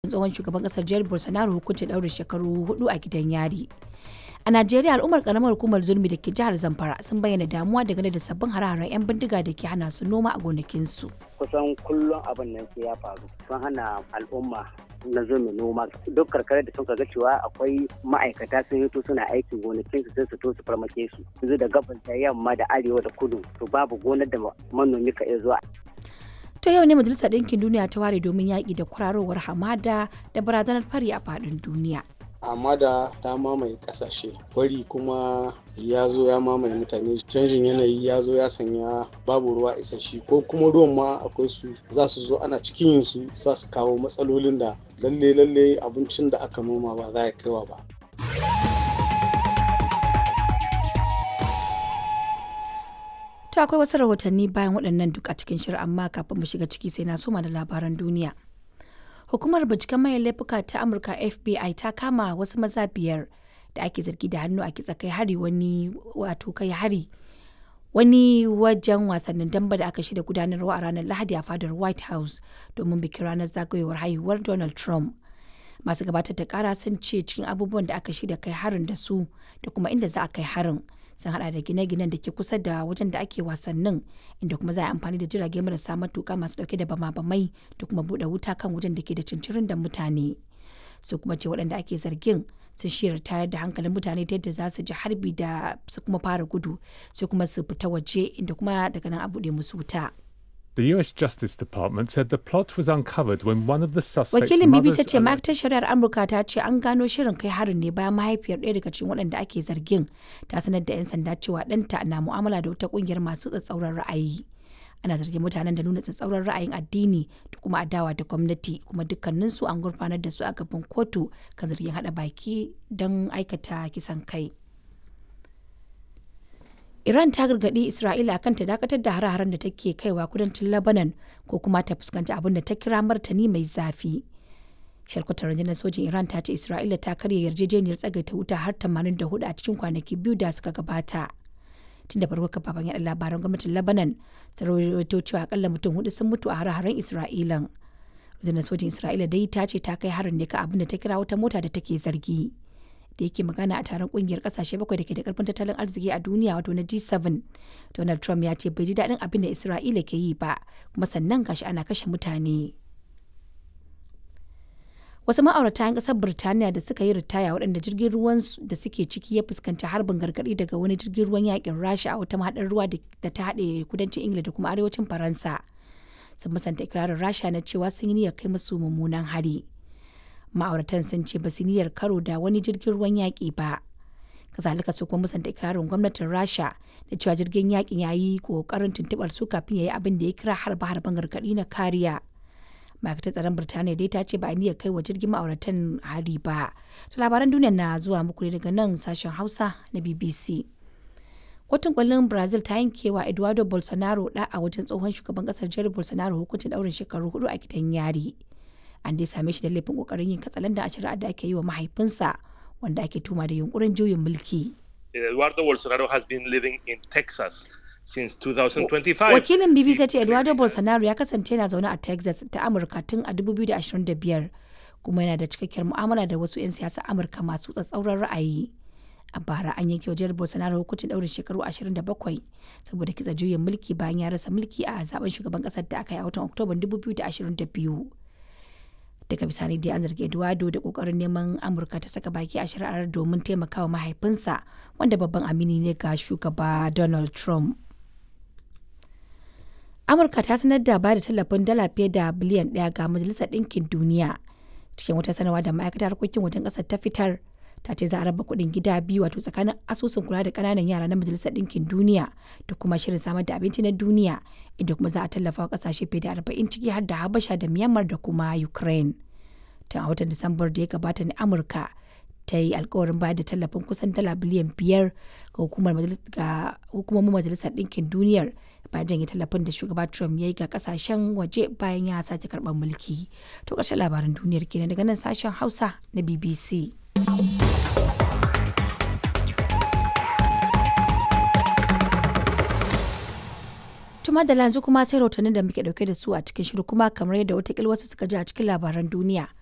tsohon shugaban kasar jair bolsonaro hukuncin ɗaurin shekaru hudu a gidan yari a najeriya al'ummar karamar hukumar zulmi da ke jihar zamfara sun bayyana damuwa dangane da sabbin hare-haren 'yan bindiga da ke hana su noma a gonakinsu kusan kullum abin nan sai ya faru sun hana al'umma na zulmi noma duk karkarar da sun ga cewa akwai ma'aikata sun hito suna aikin gonakin su sai su to su farmake su yanzu da gabas da yamma da arewa da kudu to babu gonar da manomi ka iya zuwa To yau ne Majalisar Ɗinkin Duniya ta ware domin yaƙi da kwararowar hamada da barazanar fari a faɗin duniya. hamada ta mamaye kasashe fari kuma ya zo ya mamaye mutane canjin yanayi ya zo ya sanya babu ruwa isasshe ko kuma ruwan ma akwai su za su zo ana cikin yin su za su kawo matsalolin da lalle lalle abincin da aka noma ba za ya kaiwa ba To akwai wasu rahotanni bayan waɗannan duk a cikin shirin amma kafin mu shiga ciki sai na soma da labaran duniya. Hukumar binciken mayan laifuka ta Amurka FBI ta kama wasu maza biyar da ake zargi da hannu a kitsa kai hari wani wato kai hari wani wajen wasannin damba da aka shirya gudanarwa a ranar Lahadi a fadar White House domin bikin ranar zagayowar haihuwar Donald Trump. Masu gabatar da kara sun ce cikin abubuwan da aka shirya kai harin da su da kuma inda za a kai harin. sun hada da gine-ginen da ke kusa da wajen da ake wasannin inda kuma za a amfani da jirage marasa matuka masu dauke da bama-bamai da kuma bude wuta kan wajen da ke da cincirin da mutane su kuma ce waɗanda ake zargin sun shirya tayar da hankalin mutane ta yadda za su ji harbi da su kuma fara gudu sai kuma su fita waje inda kuma daga nan a buɗe musu wuta. The US Justice Department said the plot was uncovered when one of the suspects' Wakilin BBC mothers ce ma'aikatar shari'ar Amurka ta ce an gano shirin kai harin ne bayan mahaifiyar ɗaya daga cikin waɗanda ake zargin ta sanar da 'yan sanda cewa ɗanta na mu'amala da wata ƙungiyar masu tsatsauran ra'ayi. Ana zargin mutanen da nuna tsatsauran ra'ayin addini da kuma adawa da gwamnati kuma dukkaninsu an gurfanar da su a gaban kotu kan zargin haɗa baki don aikata kisan kai. Iran ta gargaɗi Isra'ila kan ta dakatar da hare-haren da take kaiwa kudancin Lebanon ko kuma ta fuskanci abin da ta kira martani mai zafi. Sharkutar rundunar sojin Iran ta ce Isra'ila ta karya yarjejeniyar tsagaita wuta har 84 a cikin kwanaki biyu da suka gabata. Tun da farko kafafen yaɗa labaran gwamnatin Lebanon sun rawaito cewa akalla mutum hudu sun mutu a hare-haren Isra'ilan. Rundunar sojin Isra'ila dai ta ce ta kai harin ne ka abin da ta kira wata mota da take zargi. da yake magana a taron kungiyar kasashe bakwai da ke da karfin tattalin arziki a duniya wato na G7. Donald Trump ya ce bai ji daɗin abin da Isra'ila ke yi ba, kuma sannan gashi ana kashe mutane. Wasu ma'aurata 'yan ƙasar Birtaniya da suka yi ritaya waɗanda jirgin ruwan da suke ciki ya fuskanci harbin gargaɗi daga wani jirgin ruwan yakin Rasha a wata mahaɗar ruwa da ta haɗe kudancin Ingila da kuma arewacin Faransa. Sun musanta ikirarin Rasha na cewa sun yi niyyar kai musu mummunan hari. ma'auratan sun ce ba su niyyar karo da wani jirgin ruwan yaƙi ba kazalika su kuma musanta ikirarin gwamnatin rasha da cewa jirgin yaƙin ya yi ƙoƙarin tuntuɓar su kafin ya yi abin da ya kira harba harban gargaɗi na kariya ma'aikatar tsaron birtaniya dai ta ce ba a niyyar kai wa jirgin ma'auratan hari ba to labaran duniya na zuwa muku ne daga nan sashen hausa na bbc kotun kwallon brazil ta yankewa eduardo bolsonaro da a wajen tsohon shugaban kasar jair bolsonaro hukuncin daurin shekaru hudu a gidan yari an dai same shi da laifin kokarin yin katsalanda a shari'ar da ake yi wa mahaifinsa wanda ake tuma da yunkurin juyin mulki. Eduardo Bolsonaro has been living in Texas since 2025. Wakilin BBC ce Eduardo Bolsonaro ya kasance yana zaune a Texas ta Amurka tun a 2025 kuma yana da cikakkiyar mu'amala da wasu 'yan siyasa Amurka masu tsatsauran ra'ayi. A bara an yanke wajen Bolsonaro hukuncin ɗaurin shekaru 27 saboda kitsa juyin mulki bayan ya rasa mulki a zaben shugaban ƙasar da aka yi a watan Oktoban 2022. daga bisani dai an zargi eduardo da kokarin neman amurka ta saka baki a shari'ar domin taimakawa mahaifinsa wanda babban amini ne ga shugaba donald trump amurka ta sanar da bada tallafin dala fiye da biliyan daya ga majalisar ɗinkin duniya cikin wata sanarwa da ma'aikatar harkokin wajen ƙasar ta fitar ta ce za a raba kuɗin gida biyu wato tsakanin asusun kula da ƙananan yara na majalisar ɗinkin duniya da kuma shirin samar da abinci na duniya inda kuma za a tallafa wa ƙasashe fiye da arba'in ciki har da habasha da myanmar da kuma ukraine tun a watan disambar da ya gabata ne amurka ta yi alkawarin bayar da tallafin kusan dala biliyan biyar ga hukumomin majalisar ɗinkin duniyar bayan janye tallafin da shugaba trump ya yi ga kasashen waje bayan ya sace karɓar mulki to ƙarshen labaran duniyar kenan daga nan sashen hausa na bbc tuma da yanzu kuma sai rahotannin da muke dauke da su a cikin shiru kuma kamar yadda watakila wasu suka ji a cikin labaran duniya